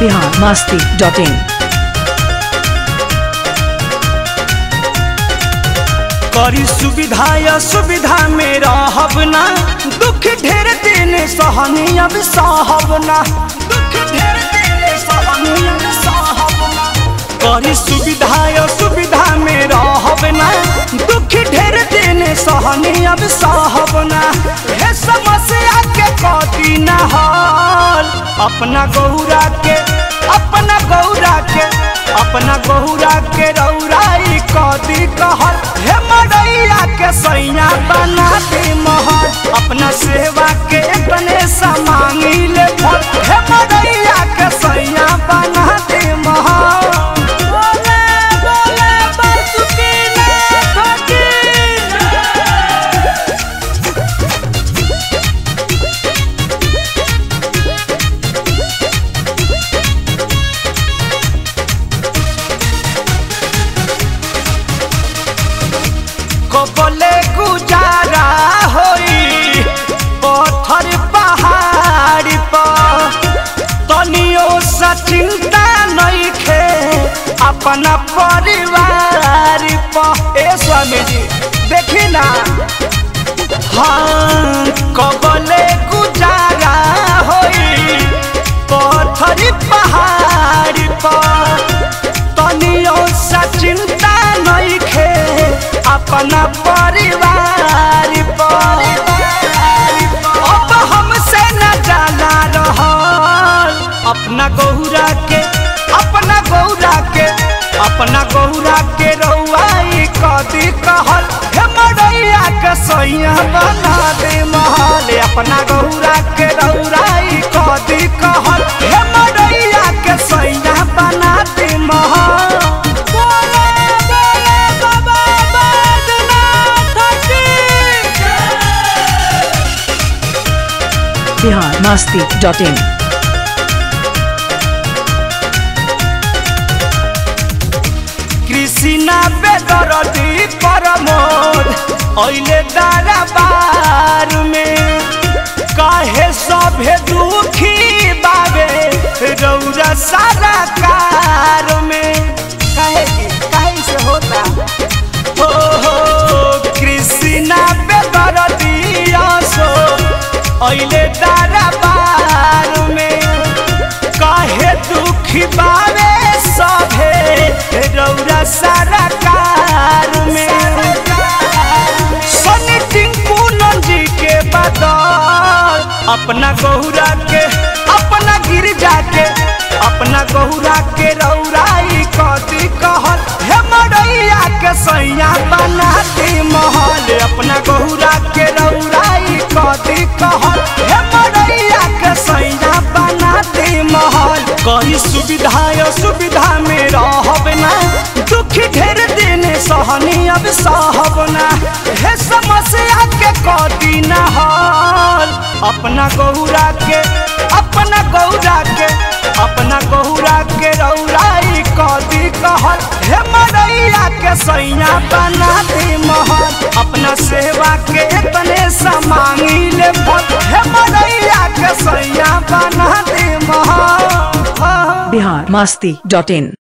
Bihar Masti dot इन करी सुविधा या सुविधा में रहब ना दुख ढेर दिन सहनी अब सहब ना दुख ढेर दिन सहनी अब सहब ना करी सुविधा या सुविधा में रहब ना दुख ढेर दिन सहनी अब सहब ना हे समस्या के कटी ना हाल अपना गौरा के अपना गौरा के अपना गौरा के रौराई कदी कहल हे मरैया के सैया बना दे महल अपना सेवा के गणेश मांगी ले फल हे मरैया के सैया बना दे महल बोले बोले बासुकी नाथ की कबले गुजारा होई पत्थर पहाड़ पर तनियो सा चिंता नइखे अपना परिवार पर ए स्वामी जी देखी ना हाँ कबले गुजारा होई पत्थर पहाड़ पर तनियो सा चिंता नइखे अपना परिवार पर अब हमसे न जाला रहल अपना गौरा के अपना गौरा के अपना गौरा के रउआई कदी कहल हे मरैया के सैया बना दे महल अपना गौरा के रउराई कदी कहल हे मरैया के सैया बना दे महल बोले बोले बाबा बैद्यनाथ की बिहार मास्ती डॉट इन कृष्णा बेदरदी परमोद ऐले दरबार में काहे सभे दुखी बाबे रौरा सारा कार में काहे की काहे से होता हो हो कृष्णा बेदरदी आसो ऐले दरबार में काहे दुखी बाबे सभे रौरा सारा कार में सनी टिंकू नंजी के बदल अपना गौरा के अपना गिरजा के अपना गौरा के रौराई कदी कहल हे मरैया के सैया बना दे महल अपना गौरा के रौराई कदी कहल हे मरैया के सैया बना दे महल कहीं सुविधा या सुविधा में रहब ना दुख ढेर दिन सहनी अब सहब ना हे समस्या के कदी ना हल अपना गौरा के अपना गौरा के अपना गौरा के रौराई कदी कहल हे मरैया के सैया बना दे महल अपना सेवा के तने समांगी ले फल हे मरैया के सैया बना दे महल बिहार मास्ती डॉट इन